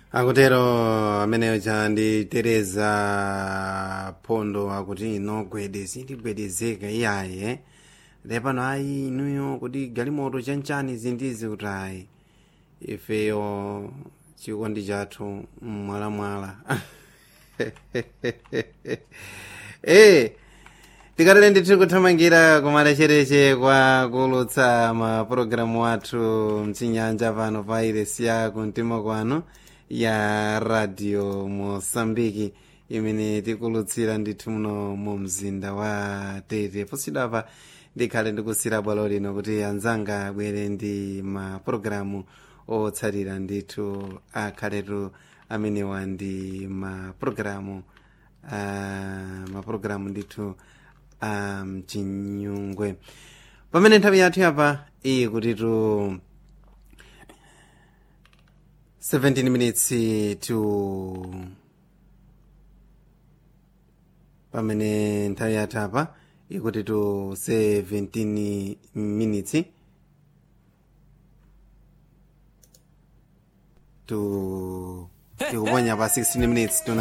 akutero ameneyo cha ndi tereza phondo akuti ino gwede sindigwedezeka iyaye lepano ayi inuyo kuti galimoto chanchani zindizi kuti ayi ifeyo chikondi chathu mmwalamwala eh tikatale ndithu kuthamangira kumalechereche kwa kulutsa mapulogalamu athu mchinyanja pano pa iresi ya kumtima kwanu ya radio mosambiki imene tikulutsira ndithu muno mu mzinda wa tete posidapa ndikhale ndikusira bwalo lino kuti anzanga abwere ndi mapulogalamu otsatira ndithu akhaletu amenewa ndi mapulogalamu uh, mapulogalamu ndithu a um, mchinyungwe pamene nthawi yathu yapa iyi kutitu 17 minutes to pamene nthawi yathu apa ikuti tu 17 minutes to tikuponya pa 16 minutes to